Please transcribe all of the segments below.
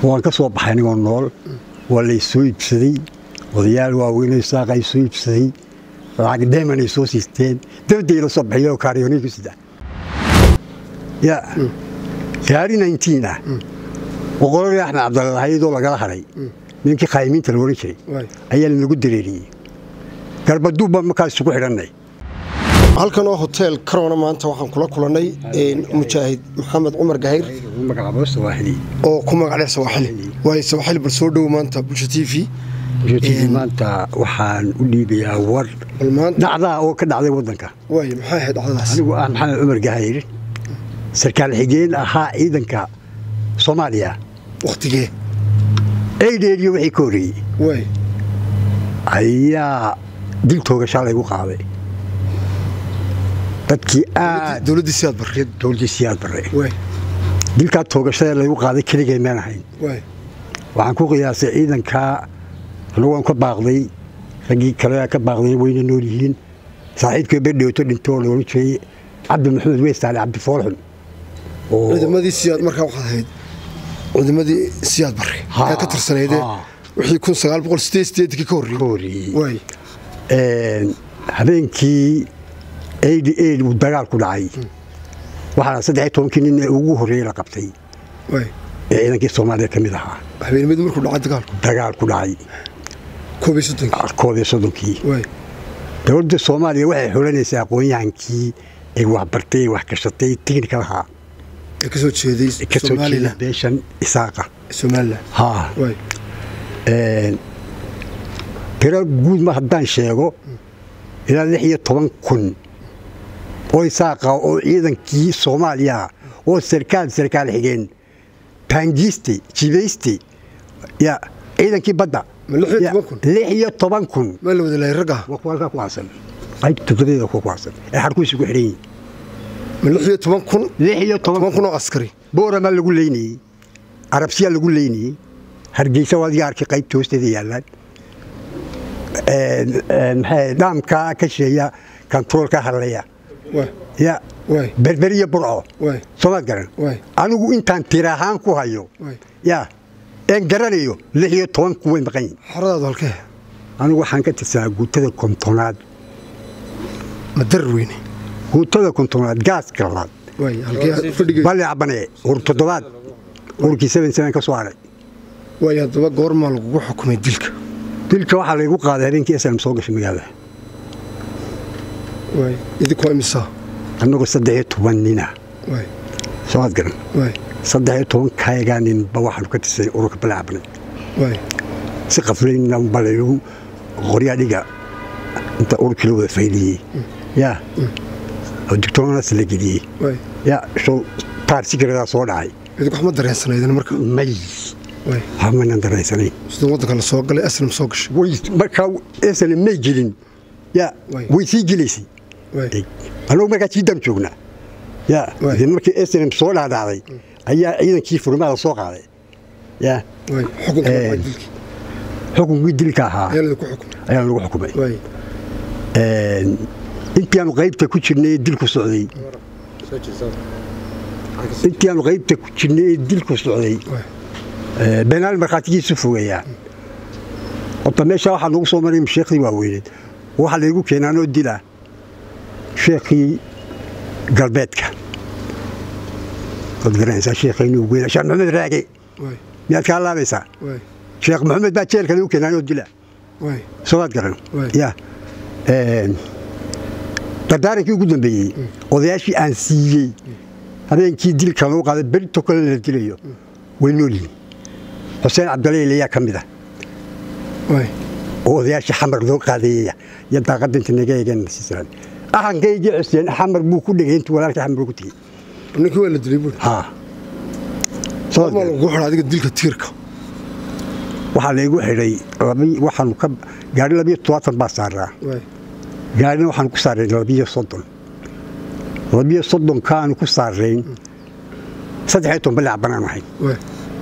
waan ka soo baxay anigoo nool waa lay soo iibsaday odayaal waaweynay saaqa ay soo iibsaday lacag dheeman ay soo siisteen dabadday la soo bixiyo kaaryoonay ku sida ya gaari nineteen ah boqoladii axmed cabdalle hayadoo lagala hadhay ninkii qaayimiinta la odhan jiray ayaa lanagu dareeriyey garbaduub baan markaas isugu xidhannay halkan oo hotel karona maanta waxaan kula kulannay mujaahid maxamed cumar gahayr oo ku magac dheer sawaaxili waayo sawaaxili bal soo dhow maanta bulsha t v maanta waxaan u dhiibayaa war bal maanta dhacdaa oo ka dhacday waddanka waayo maxay ahayd dhacdadaas anigu ah maxamed cumar gahayr sarkaal xigeen ahaa ciidanka soomaaliya wakhtigee eydheeriyo wixii ka horreeyey waay ayaa dil toogashaa laygu qaaday dadkii aad dowladdii siyaad barre dowladdii siyaad barre waay dilkaa toogashada laygu qaaday keligay maan ahayn waay waxaan ku qiyaasay ciidankaa anagu waan ka baaqday raggii kale ka baaqday wayna nool yihiin saaxiibkii bedhowto dhintoo la odhan jiray cabdi maxamed weystaale cabdi foolxun oo ciidamadii siyaad markaa waxaad ahayd ciidamadii siyaad barre Ha, yaa ka tirsaneydee ha. wixii kun sagaal boqol sideed sideedkii ka ka horreeyey horreeyey waay Een, habeenkii eighty eight uu dagaal ku dhacay waxaana saddex iyo tobankii nin ee ugu horreeyey la qabtay waay ee ciidankii soomaaliya ka mid ahaa habeenimadu markuu dhacay dagaalku dagaal ku dhacay koob iyo soddonkii koob iyo soddonkii waay dowladda soomaaliya waxay xulanaysaa aqoon-yahankii ay waxbartay wax gashatay tiknikal ahaa ee ka soo jeeday ee ka soo jeeda somalilan beeshan isaaqa somalilan haa waay Een, tiro guud ma haddaan sheego ilaa lix iyo toban kun oo isaaqa oo ciidankii soomaaliya oo sarkaal sarkaal xigeen baangiiste jibayste ya ciidankii badda Ma lix iyo Ya, toban kun? lix iyo toban kun maa la wada lahay ragga waa kuwa halkaa ku aasan qayb tukadeeda kuwa ku aasan ee xarkuisi ku xidhan yihin ma lix iyo toban kun lix iyo toban toban kun oo askari booramaa lagu leynayey arabsiyaa lagu leynayey hargeysa waa adiga arkay qaybta hoosteeda yaallaan Een, een, maxay dhaamka ka sheeya kantaroolka hadlaya waay ya waay berberiya burco waay soomaad garan waay anigu intaan tir ahaan ku hayo waay ya een garanayo lix iyo toban ku way maqan yihin xoradaadu halkee anigu waxaan ka tirsanaa guutada kontonaad ma darar weyne guutada kontonaad gaaska labaad waay halkee fadhigay balle cabane ur toddobaad urkii seven seven ka soo haray waay haddaba goormaa lagugu xukumay dilka dilka waxaa laygu qaaday habeenkii slm soo gashay magaalada waay idinkoo imisaa annagoo saddex iyo toban nina waay soomaad garan waay saddex iyo toban kaayagaa ninba waxaanu ka tirsanay ururka balle cabane waay si qaflayna balagu qoryaa dhiga inta ururkii la wada fayliyey ya oo digtoonaas la geliyey waay ya show taar sikiradaa soo dhacay idinku waxma dareensanaydin marka may waay waxmanan daraysanayn sida waddanka la soo galay aslam soo gashay way markaa esale may gelin ya Way. way sii gelaysay waay annagu markaa jiidaan joognaa ya Way. de markii slm soo dhaadhacday ayaa ciidankii furmaada soo qaaday ya waay xukunka Eh. waa dilkii xukunkii dilka ahaa ayaa laydinku xukumay ayaa lagu xukumay waay Een, intii aanu qaybta ku jirnay ee dilku socday intii aanu qaybta ku jirnay ee dilku socday waay ee, beenaal markhaatigiisu fogeeyaa horta meesha waxaa nagu soo maray sheekhdii waaweyneed waxaa laygu keenaanoo dila sheekhii galbeedka waad garanaysaa sheekhaynu ugu weynaa sheekh maxamed raage waay miyaad kaa laabaysaa waay sheekh maxamed baa jeelka lagu keenaanoo dila waay soo waad garan Waay. ya Een, dardaarankii ugu dambeeyey odayaashii aan siiyey habeenkii dilka lagu qaaday berito kale la dilayo way nool yihiin xuseen cabdaleyl ayaa ka mid ah waay oo odayaashii xamar loo qaadayaya iyo daaqadda inta naga eegeen siisan ahankaygii xuseen xamar buu ku dhegay intuu walaalkii xamar ku tegey ninkii waa la dilay buuri ha soo goormaa lagugu xidha adiga dilka tiirka waxaa laygu xidhay labi waxaanu ka gaari labiyo todobaatan baa saaraa waay gaarina waxaan ku saarayn labiyo soddon labiyo soddonkaanu ku saarayn saddex iyo toban balac banaan ahayn waay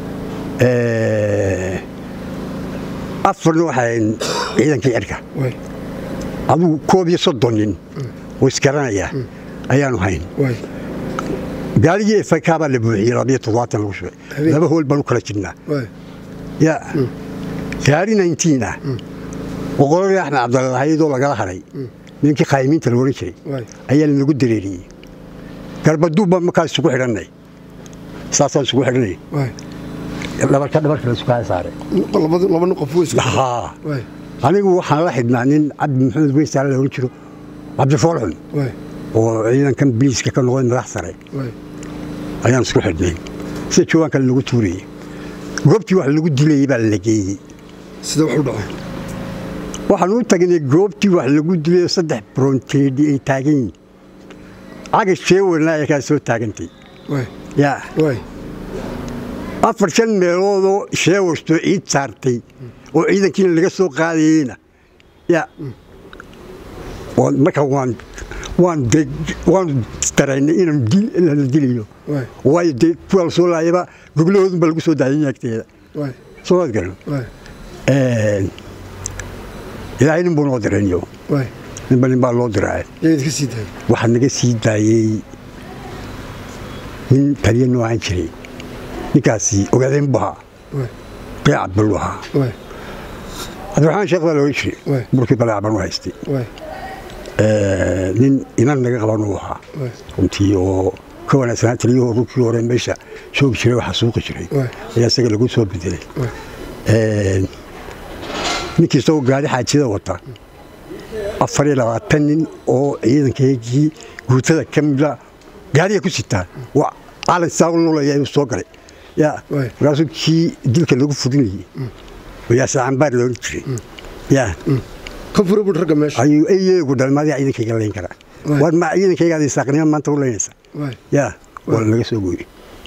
afarna waxaan ciidankii cirka waay adigu koob iyo soddon nin oo isgaranaya ayaanu hayn waay gaarigii efaka baa la buuxiyey labiyo toddobaatan lagu shubay Habeen. laba hool baan u kala jirnaa waay ya gaari 19 ah boqoladii axmed cabdalahayadoo lagala hadhay ninkii qaayimiinta la odhan jiray waay ayaa lanagu dareeriyey garbaduub baan markaas isugu xidhannay saasaan isugu xidhanay waay dhabarka dhabarka la isku saaray laba laba nin qof way isku haa waay anigu waxaan la xidhnaa nin cabdi maxamed weysaale la odhan jiro cabdifoolxun waay oo ciidankan biliiska ka noqday madax sare waay ayaan isku xidhnay sida joogaan kale lagu tuurayey goobtii wax lagu dilayey baa la geeyey sida wax u dhacay waxaan u tagnay goobtii wax lagu dilayo saddex bronteedi ay taagan yihiin caga sheewana ay kaa soo taagantay waay yaa waay afar shan meeloodoo sheewastoo ciid saartay oo ciidankiina laga soo qaadayeyna yaa waan- marka waan waan de waan daraynay inaan dil- la dilayo waay waayo dee kuwa la soo laayaba goglahoodunba lagu soo daayay agteeda waay soo maad garan waay ilaahay nin buu noo dirayniyo waay ninba nin baa loo diraa yaa idinka sii daayay waxaa naga sii daayey nin taliya noocan jiray ninkaasi ogaadeen buu ahaa waay beecad buu ahaa waay cabdiraxmaan sheekh baa looga jiray Waay. burkii balaaban u haystay waay nin inan naga qaban uu ahaa waay runtii oo ka wanaagsanaa taliyahoo runkii hore meesha joogi jiray oo xasuuqi jiray Waay. ayaa isaga lagu soo bedelay waay ninkii isagoo gaari xaajida wata afar iyo labaatan nin oo ciidankeygii guutada ka mida gaariga ku sitaa waa calan saa u lulaya ayuu soo galay ya Waay. markaasuu kii dilka lagu fudinayey yaa sacanbaar loodhan jiray ya ka fura bud ragga meesha ayuu eyeegu dhalmaadiga ciidankayga layn karaa Waay. war ma ciidankaygaada isaaqnimo maanta u laynaysa waay ya waa naga soo gooyey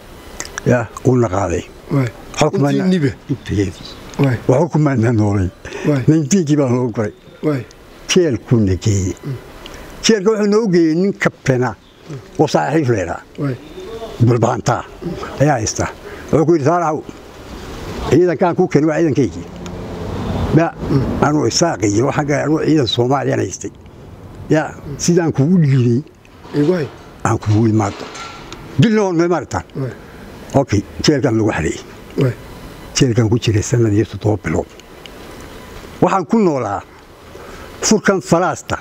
ya uuna qaaday waay intii nibe intageedii waay waxu kumaanaa noolay Waay. nintiinkii baa loo goray waay jeelkuuna geeyey jeelka wuxuu noo geeyey nin kabtana oo saaxiib leedhaa waay bulbaantaa ayaa haysta wuxuu ku yidhi saalaxow ciidankaan kuu keenay waa ciidankaygii ya anuu isaaqiyo xagga anuu ciidan soomaaliyaan haystay ya sidaan kugu dhiiday igu hay aan kugu imaado dilna oon meemaartaan waay okay jeelkan lagu xareeyey waay jeelkan ku jiray sanad iyo toddoba bilood waxaan ku noolaa furkan falaasta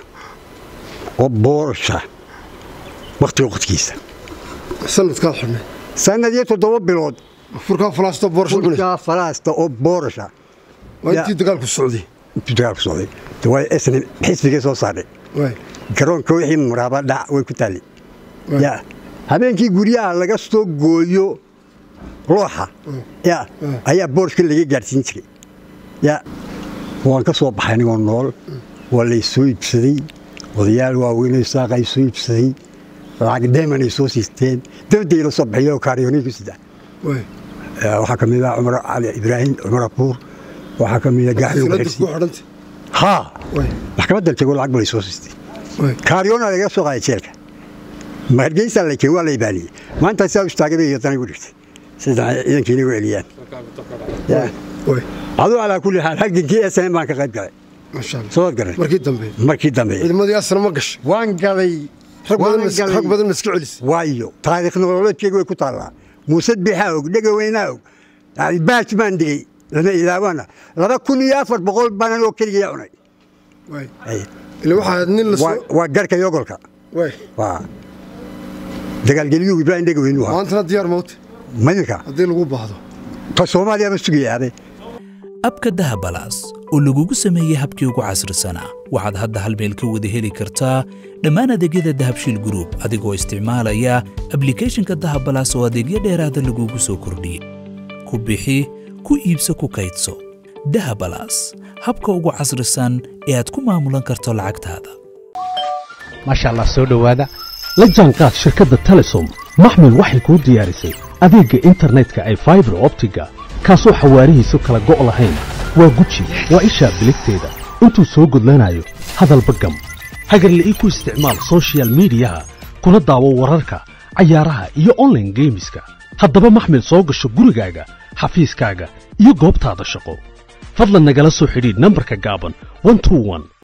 oo boorasha wakhtiga waqtigiisa sanadkaad xidhnay sanad iyo toddoba bilood furkaa falaasto boorsha cunaysa furkaa falaasta oo boorasha waa intii dagaalku socday intuu dagaalku socday de waa isna xisbigay soo saarnay waay garoonka wixii muraaba dhac way ku taallay Waay. ya habeenkii guryaha laga soo gooyo looxa ya Mm. ayaa boorshka laga gaadhsiin jiray ya waan ka soo baxay anigoo nool waa lay soo iibsaday odayaal waaweynoo saaqa ay soo iibsaday lacag dheeman ay soo siisteen dabadii la soo baxiyoo kaaryoonay ku sida waay Eh, waxaa ka mid ah cumar cali ibraahim cumar abuur waxaa ka mid ah gaaxyo silada baxirsi ku xidhantay haa waay maxkamadda tego lacag balay soo siistay waay kaaryoona laga soo qaaday jeelka hargeysa la keen waa la ibaaliyey maanta saa istaagay bay iyadana igu dhigtay sida ciidankii inagu celiyaan Ya. waay aduu calaa kulli xaal halgankii sn baan ka qayb galay masha allah soo garan markii dambe markii dambe ciidamadii asna ma gashay waan galay rag badan waan mas- galay. rag badan ma iska celisay waayo taariikh nololeedkeyga way ku taallaa muuse bixaa og dhega weynaa og yani baaj baan dhigay lana ilaawana laba kun iyo afar boqol baanan oo keligiya cunay waay Ay, ila waxaa nin la waa- soo waa garka yogolka waay waa dagaalgeliyuu ibraahim dhega weynu ahaa maantana diyaar mawte madinka haddii lagu baahdo ka soomaaliya ma sugayaabe abka dahabalaas oo lagugu sameeyey habkii ugu casrisanaa waxaad hadda hal meel ka wada heli kartaa dhammaan adeegyada dahabshiil group adigoo isticmaalaya ablicathonka dahabalaas oo adeegyo dheeraada lagugu soo kordhiyey ku bixi ku iibso ku kaydso dahabalaas habka ugu casrisan ee aad ku maamulan karto lacagtaada maasha allah soo dhowaada la jaanqaad shirkadda telesom maxmil waxay kuu diyaarisay adeegga internetka ay faibar optiga kaasoo xawaarihiisu kala go' lahayn waa guji waa ishaa biligteeda intuu soo gudlanayo hadalba gam hagarle ii ku isticmaal soshiyal miidiyaha kuna daawo wararka cayaaraha iyo onlaine geemiska haddaba maxmil soo gasho gurigaaga xafiiskaaga iyo goobtaada shaqo fadlan nagala soo xidhiidh nambarka gaaban 121